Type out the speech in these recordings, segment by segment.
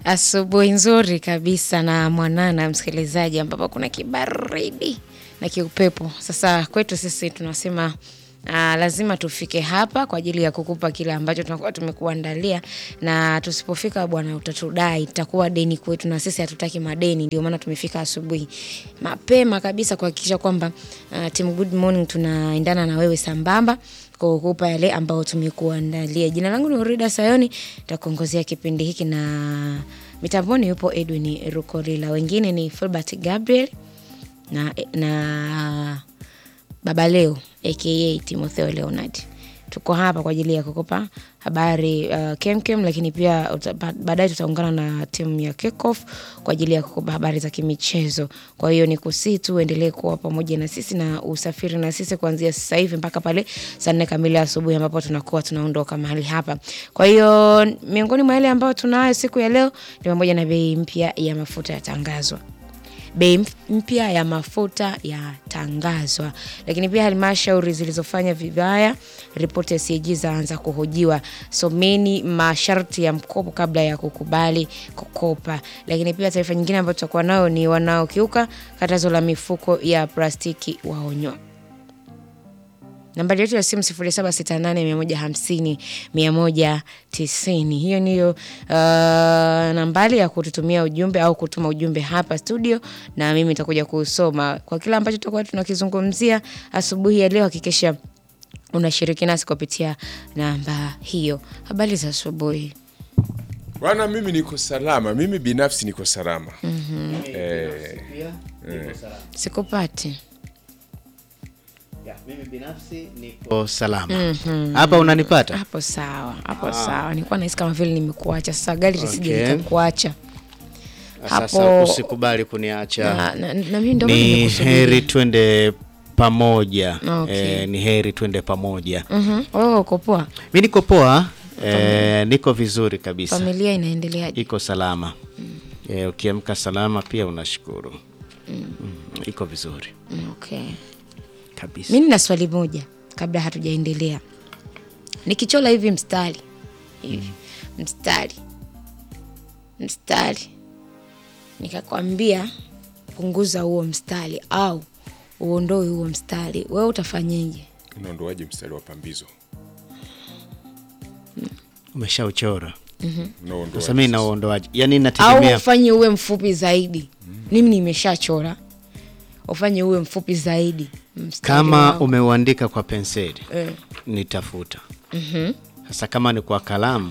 Asubuhi nzuri kabisa na mwanana, msikilizaji, ambapo kuna kibaridi na kiupepo. Sasa kwetu sisi tunasema uh, lazima tufike hapa kwa ajili ya kukupa kile ambacho tunakuwa tumekuandalia, na tusipofika bwana, utatudai, itakuwa deni kwetu, na sisi hatutaki madeni. Ndio maana tumefika asubuhi mapema kabisa kuhakikisha kwamba uh, Team Good Morning tunaendana na wewe sambamba kwa kukupa yale ambayo tumekuandalia. Jina langu ni Urida Sayoni, takuongozea kipindi hiki na mitamboni yupo Edwin Rukolila, wengine ni Filbert Gabriel na, na Baba Leo aka Timotheo Leonard. Tuko hapa kwa ajili ya kukupa habari uh, kemkem, lakini pia uta- ba- baadaye tutaungana na timu ya Kickoff kwa ajili ya kukupa habari za kimichezo. Kwa hiyo ni kusii tu uendelee kuwa pamoja na sisi na usafiri na sisi kuanzia sasa hivi mpaka pale saa nne kamili asubuhi ambapo tunakuwa tunaondoka mahali hapa. Kwa hiyo miongoni mwa yale ambayo tunayo siku ya leo ni pamoja na bei mpya ya mafuta yatangazwa bei mf- mpya ya mafuta yatangazwa, lakini pia halmashauri zilizofanya vibaya, ripoti ya CAG zaanza kuhojiwa. Someni masharti ya mkopo kabla ya kukubali kukopa. Lakini pia taarifa nyingine ambayo tutakuwa nayo ni wanaokiuka katazo la mifuko ya plastiki waonywa. Nambari yetu ya simu 0768150190. Hiyo ndiyo uh, nambari ya kututumia ujumbe au kutuma ujumbe hapa studio, na mimi nitakuja kusoma kwa kila ambacho tutakuwa tunakizungumzia asubuhi ya leo. Hakikisha unashiriki nasi kupitia namba hiyo. Habari za asubuhi. Bwana, mimi niko salama, mimi binafsi niko salama. Eh, Sikupati. Ya, mimi binafsi niko salama. Hapa unanipata? Hapo sawa, hapo sawa. Nilikuwa nahisi kama vile nimekuacha. Sasa gari lisije Okay. likakuacha. Sasa Hapo- usikubali kuniacha. Na, na, na mimi ndio maana Ni nimekusubiria. heri twende pamoja. Okay. Eh, ni heri twende pamoja. Mhm. Wewe uko poa? Mi niko poa, eh, niko vizuri kabisa. Familia inaendeleaje? Iko salama. Eh, ukiamka salama pia unashukuru. Mm, iko vizuri Okay. kabisa. Mi nina swali moja kabla hatujaendelea. Nikichola hivi mstari hivi mstari mstari, nikakwambia punguza huo mstari au uondoe huo mstari, wewe utafanyeje? unaondoaje mstari wa pambizo? Umeshauchora. Unaondoaje Sasa mimi sasa? nauondoaje? Yaani Au inategemea ufanye uwe mfupi zaidi? Mimi nimeshachora, ufanye uwe mfupi zaidi mstari kama wangu. umeuandika kwa penseli eh. nitafuta. Sasa kama ni kwa kalamu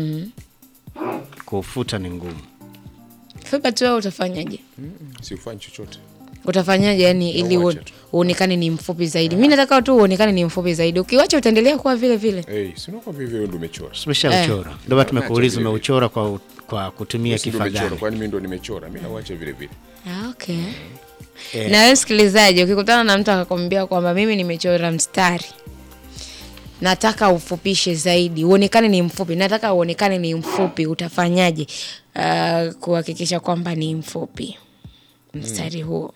kufuta ni ngumu. Filbert, wewe utafanyaje? Siufanyi chochote. utafanyaje yani ili Nauacha uone- tu. uonekane ni mfupi zaidi mi nataka tu uonekane ni mfupi zaidi ukiwacha utaendelea kuwa vile vile Hey, si unakuwa vivyo wewe ndio umechora. Umeshauchora. Ndio maana tumekuuliza Acha vile umeuchora kwa kwa kutumia Si ndio kifaa umechora, gani? kwani mimi ndo nimechora? Mimi nauacha vile vile. Ah, okay. na wewe msikilizaji ukikutana na mtu akakwambia kwamba mimi nimechora mstari nataka ufupishe zaidi uonekane ni mfupi nataka uonekane ni mfupi utafanyaje uh, kuhakikisha kwamba ni mfupi mstari huo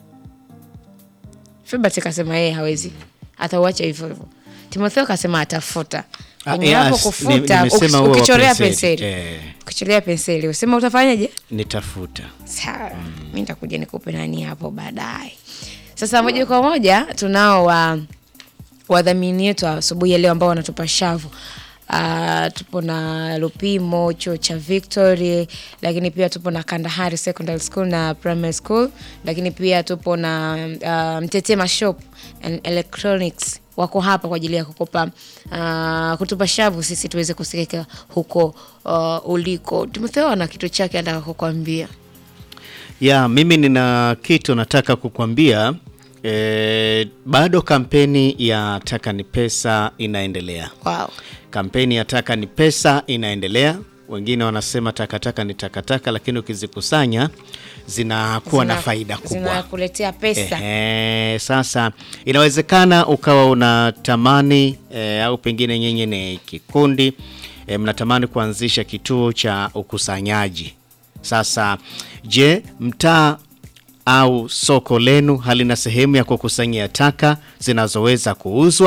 Filbert kasema yeye hawezi atauacha hivyo hivyo timotheo kasema atafuta Ah, kwenye yes, hapo ni- kufuta nimesema uki- huo wa ukichorea penseli. penseli Eh. ukichorea penseli usema utafanyaje Nitafuta. sawa mi nitakuja nikupe nani hapo baadaye sasa moja kwa moja tunao wa wadhamini wetu asubuhi ya leo ambao wanatupa shavu Uh, tupo na Lupimo chuo cha Victory, lakini pia tupo na Kandahari Secondary School na Primary School, lakini pia tupo na uh, Mtetema Shop and Electronics wako hapa kwa ajili ya kukupa uh, kutupa shavu sisi tuweze kusikika huko uh, uliko. Timotheo ana kitu chake anataka kukwambia. Ya, mimi nina kitu nataka kukwambia. E, bado kampeni ya Taka ni Pesa inaendelea. Wow. Kampeni ya Taka ni Pesa inaendelea. Wengine wanasema takataka ni takataka, lakini ukizikusanya zinakuwa na Zina- faida kubwa. Zinakuletea pesa. Ehe, sasa inawezekana ukawa unatamani e, au pengine nyenye ni kikundi e, mnatamani kuanzisha kituo cha ukusanyaji. Sasa je, mtaa au soko lenu halina sehemu ya kukusanyia taka zinazoweza kuuzwa?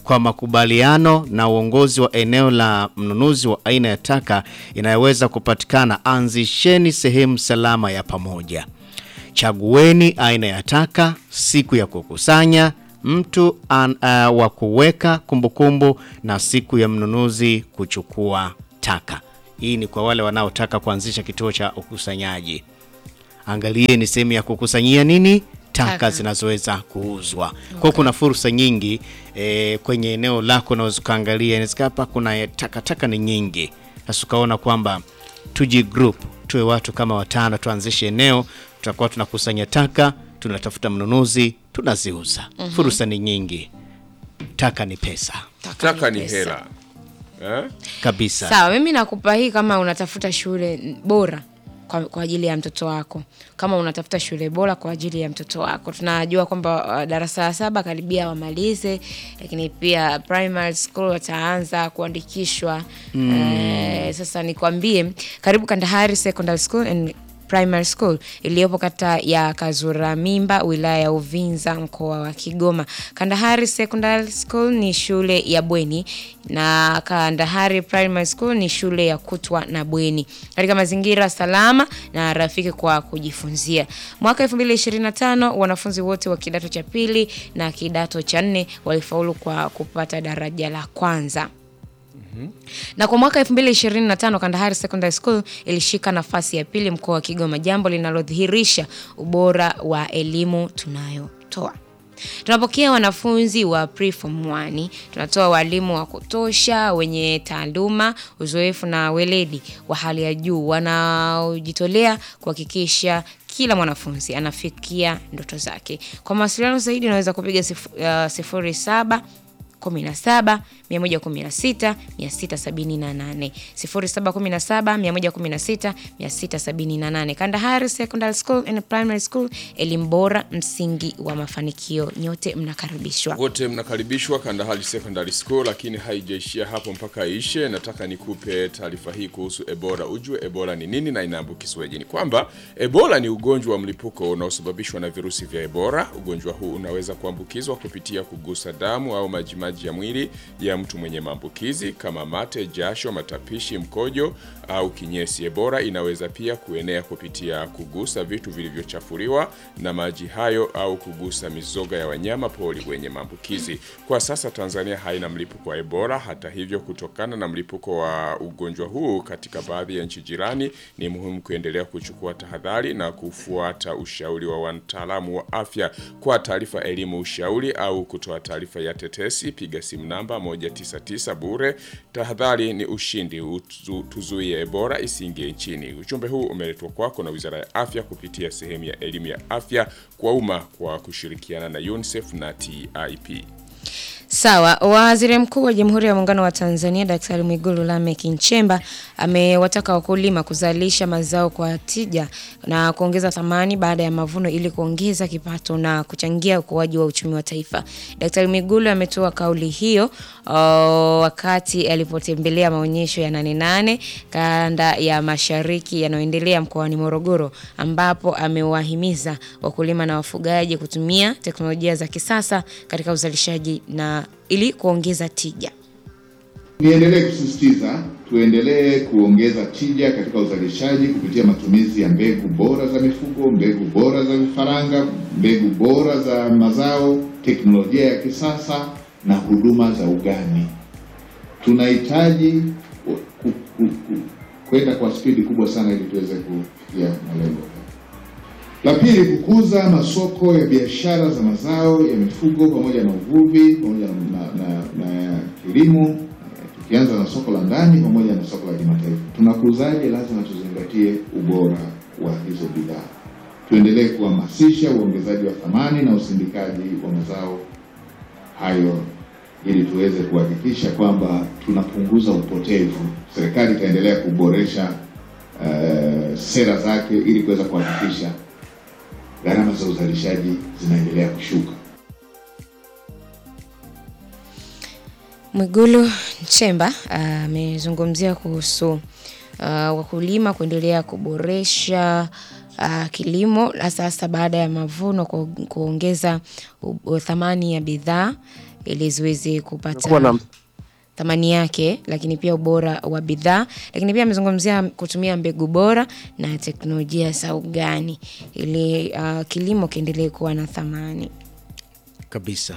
kwa makubaliano na uongozi wa eneo la mnunuzi wa aina ya taka inayoweza kupatikana, anzisheni sehemu salama ya pamoja. Chagueni aina ya taka, siku ya kukusanya, mtu an, uh, wa kuweka kumbukumbu na siku ya mnunuzi kuchukua taka. Hii ni kwa wale wanaotaka kuanzisha kituo cha ukusanyaji. Angalieni sehemu ya kukusanyia nini taka, Taka. zinazoweza kuuzwa. Kwa hiyo kuna fursa nyingi e, kwenye eneo lako, unaweza ukaangalia, inaweza hapa kuna takataka ni nyingi, sasa ukaona kwamba tuji group tuwe watu kama watano, tuanzishe eneo, tutakuwa tunakusanya taka, tunatafuta mnunuzi, tunaziuza. Fursa ni nyingi, taka ni pesa taka ni pesa. hela eh? kabisa. Sawa, mimi nakupa hii kama unatafuta shule bora kwa, kwa ajili ya mtoto wako. Kama unatafuta shule bora kwa ajili ya mtoto wako, tunajua kwamba uh, darasa la saba karibia wamalize, lakini pia primary school wataanza kuandikishwa eh, sasa nikwambie, karibu Kandahari Secondary School and Primary School iliyopo kata ya Kazuramimba wilaya ya Uvinza mkoa wa Kigoma. Kandahari Secondary School ni shule ya bweni na Kandahari Primary School ni shule ya kutwa na bweni katika mazingira salama na rafiki kwa kujifunzia. Mwaka 2025 wanafunzi wote wa kidato cha pili na kidato cha nne walifaulu kwa kupata daraja la kwanza na kwa mwaka 2025 Kandahari Secondary School ilishika nafasi ya pili mkoa wa Kigoma, jambo linalodhihirisha ubora wa elimu tunayotoa. Tunapokea wanafunzi wa preform 1, tunatoa walimu wa kutosha wenye taaluma, uzoefu na weledi wa hali ya juu wanaojitolea kuhakikisha kila mwanafunzi anafikia ndoto zake. Kwa mawasiliano zaidi unaweza kupiga sif- uh, sifuri saba 17 116 678 0717 116 678. Kandahari Secondary School and Primary School, elimu bora, msingi wa mafanikio. Nyote mnakaribishwa. wote mnakaribishwa Kandahari Secondary School, lakini haijaishia hapo mpaka ishe. Nataka nikupe taarifa hii kuhusu Ebola. Ujue Ebola ni nini na inaambukizwaje? Ni kwamba Ebola ni ugonjwa wa mlipuko unaosababishwa na virusi vya Ebola. Ugonjwa huu unaweza kuambukizwa kupitia kugusa damu au majimaji ya mwili ya mtu mwenye maambukizi kama mate, jasho, matapishi, mkojo au kinyesi. Ebola inaweza pia kuenea kupitia kugusa vitu vilivyochafuliwa na maji hayo au kugusa mizoga ya wanyama pori wenye maambukizi. Kwa sasa Tanzania haina mlipuko wa Ebola. Hata hivyo, kutokana na mlipuko wa ugonjwa huu katika baadhi ya nchi jirani, ni muhimu kuendelea kuchukua tahadhari na kufuata ushauri wa wataalamu wa afya. Kwa taarifa, elimu, ushauri au kutoa taarifa ya tetesi, piga simu namba 199 bure. Tahadhari ni ushindi, utu- tuzuie Ebola isiingie nchini. Ujumbe huu umeletwa kwako na Wizara ya Afya kupitia sehemu ya elimu ya afya kwa umma kwa kushirikiana na UNICEF na TIP. Sawa. Waziri Mkuu wa Jamhuri ya Muungano wa Tanzania Daktari Mwigulu Lameck Nchemba amewataka wakulima kuzalisha mazao kwa tija na kuongeza thamani baada ya mavuno ili kuongeza kipato na kuchangia ukuaji wa uchumi wa taifa. Daktari Mwigulu ametoa kauli hiyo uh, wakati alipotembelea maonyesho ya Nane Nane kanda ya Mashariki yanayoendelea mkoani Morogoro ambapo amewahimiza wakulima na wafugaji kutumia teknolojia za kisasa katika uzalishaji na ili kuongeza tija. Niendelee kusisitiza tuendelee kuongeza tija katika uzalishaji kupitia matumizi ya mbegu bora za mifugo, mbegu bora za vifaranga, mbegu bora za mazao, teknolojia ya kisasa na huduma za ugani. Tunahitaji ku- ku- ku- ku- kwenda kwa spidi kubwa sana ili tuweze kufikia malengo haya. La pili, kukuza masoko ya biashara za mazao ya mifugo pamoja na uvuvi pamoja na, na, na, na kilimo eh, tukianza na soko la ndani pamoja na soko la kimataifa. Tunakuzaje? Lazima tuzingatie ubora wa hizo bidhaa. Tuendelee kuhamasisha uongezaji wa thamani na usindikaji wa mazao hayo ili tuweze kuhakikisha kwamba tunapunguza upotevu. Serikali itaendelea kuboresha eh, sera zake ili kuweza kuhakikisha gharama za uzalishaji zinaendelea kushuka. Mwigulu Nchemba amezungumzia kuhusu uh, wakulima kuendelea kuboresha uh, kilimo hasa hasa baada ya mavuno ku- kuongeza u- u- thamani ya bidhaa ili ziweze kupata Kuwa na thamani yake, lakini pia ubora wa bidhaa, lakini pia amezungumzia kutumia mbegu bora na teknolojia za ugani ili uh, kilimo kiendelee kuwa na thamani kabisa.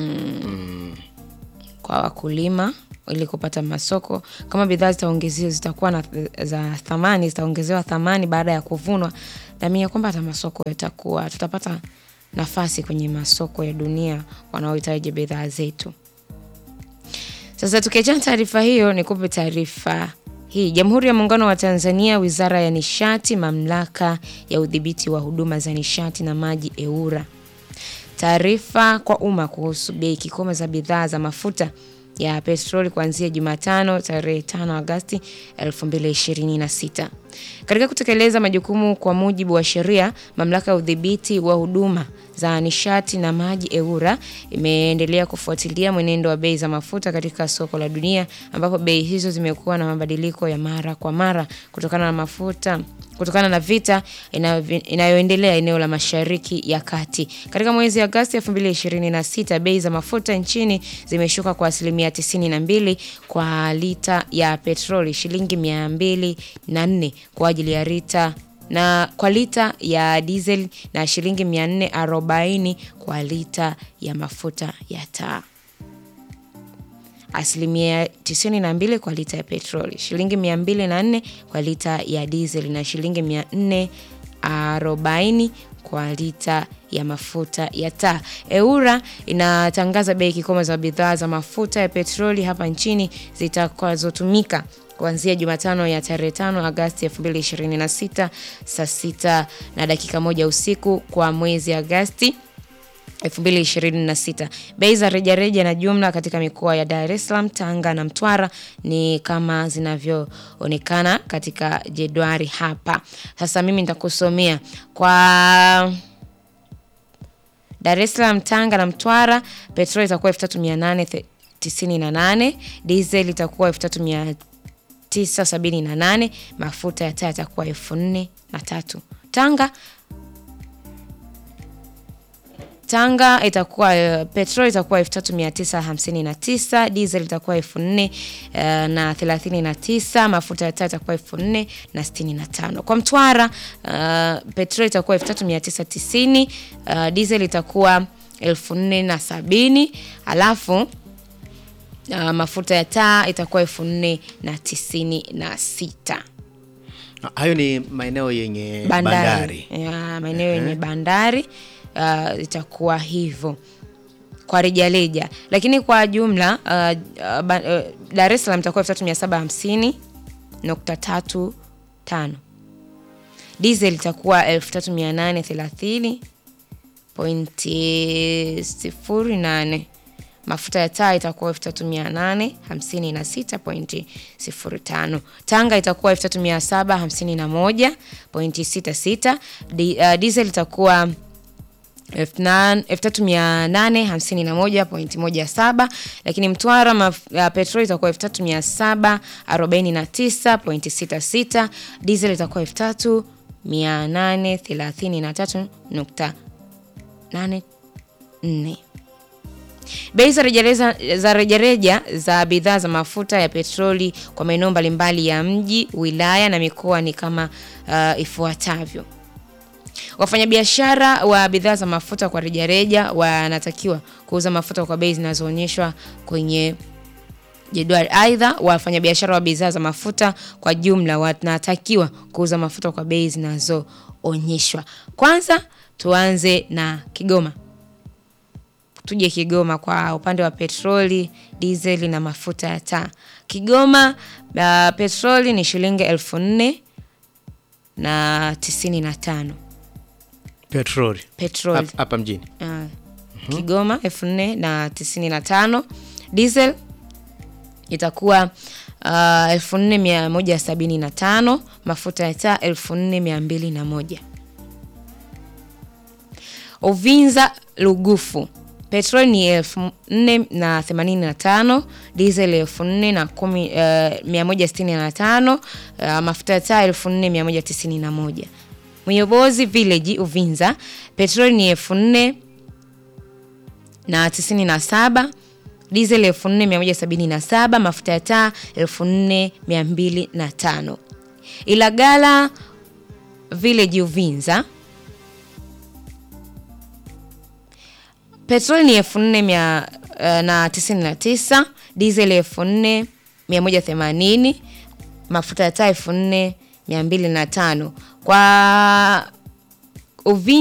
kwa wakulima ili kupata masoko. Kama bidhaa zitaongezewa zitakuwa na za thamani, zitaongezewa thamani baada ya kuvunwa, naamini kwamba hata masoko yatakuwa, tutapata nafasi kwenye masoko ya dunia wanaohitaji bidhaa zetu. Sasa tukiachana taarifa hiyo, nikupe taarifa hii. Jamhuri ya Muungano wa Tanzania, Wizara ya Nishati, Mamlaka ya Udhibiti wa Huduma za Nishati na Maji, EWURA taarifa kwa umma kuhusu bei kikomo za bidhaa za mafuta ya petroli kuanzia Jumatano tarehe 5 Agosti 2026. Katika kutekeleza majukumu kwa mujibu wa sheria, mamlaka ya udhibiti wa huduma za nishati na maji EWURA imeendelea kufuatilia mwenendo wa bei za mafuta katika soko la dunia ambapo bei hizo zimekuwa na mabadiliko ya mara kwa mara kutokana na mafuta kutokana na vita inayo- inayoendelea eneo la Mashariki ya Kati. Katika mwezi Agosti 2026, bei za mafuta nchini zimeshuka kwa asilimia 92 kwa lita ya petroli, shilingi 204 kwa ajili ya lita na kwa lita ya diesel na shilingi 440 kwa lita ya mafuta ya taa asilimia 92 kwa lita ya petroli, shilingi 204 kwa lita ya diesel na shilingi 440 kwa lita ya mafuta ya taa. EWURA inatangaza bei kikomo za bidhaa za mafuta ya petroli hapa nchini zitakazotumika kuanzia Jumatano ya tarehe 5 Agosti 2026 saa sita na dakika moja usiku kwa mwezi Agosti 2026. Bei za rejareja na jumla katika mikoa ya Dar es Salaam, Tanga na Mtwara ni kama zinavyoonekana katika jedwali hapa. Sasa mimi nitakusomea kwa Dar es Salaam, Tanga na Mtwara, petroli itakuwa 3898, diesel itakuwa 3978, mafuta ya taa yatakuwa 4003. Tanga Tanga itakuwa uh, petrol itakuwa 3959, diesel itakuwa 4000 uh, na 39, mafuta ya taa itakuwa 4000 na 65. Kwa Mtwara uh, petrol itakuwa 3990, uh, diesel itakuwa 4070, alafu uh, mafuta ya taa itakuwa 4096 Hayo ni maeneo yenye bandari, bandari. Ya, maeneo yenye bandari uh, itakuwa hivyo kwa rejareja, lakini kwa jumla uh, uh, ba- uh, Dar es Salaam itakuwa 3750 nukta tatu tano diesel itakuwa 3830 pointi sifuri nane mafuta ya taa itakuwa 3856.05 Tanga itakuwa 3751.66 Di- uh, diesel itakuwa 3851.17 lakini Mtwara maf- uh, petroli itakuwa 3749.66 diesel itakuwa 3833.84 Bei za rejareja za rejareja za bidhaa za mafuta ya petroli kwa maeneo mbalimbali ya mji, wilaya na mikoa ni kama uh, ifuatavyo. Wafanyabiashara wa bidhaa za mafuta kwa rejareja wanatakiwa kuuza mafuta kwa bei zinazoonyeshwa kwenye jedwali. Aidha, wafanyabiashara wa bidhaa za mafuta kwa jumla wanatakiwa kuuza mafuta kwa bei zinazoonyeshwa. Kwanza tuanze na Kigoma. Tuje Kigoma kwa upande wa petroli, dizeli na mafuta ya taa. Kigoma uh, petroli ni shilingi elfu nne na tisini na tano Petroli petroli Hap- hapa mjini. Ah, Kigoma elfu nne na tisini na tano diesel itakuwa uh, elfu nne mia moja sabini na tano mafuta ya taa elfu nne mia mbili na moja Uvinza Lugufu petroli ni elfu nne na themanini na tano diesel elfu nne na kumi eh, mia moja sitini na tano eh, mafuta ya taa elfu nne mia moja tisini na moja Myobozi Village Uvinza petroli ni elfu nne na tisini na saba diesel 4177 mafuta ya taa 4205 Ilagala Village Uvinza petroli ni elfu nne mia eh, na tisini na tisa diesel elfu nne mia moja themanini mafuta ya taa elfu nne mia mbili na tano kwa Uvinza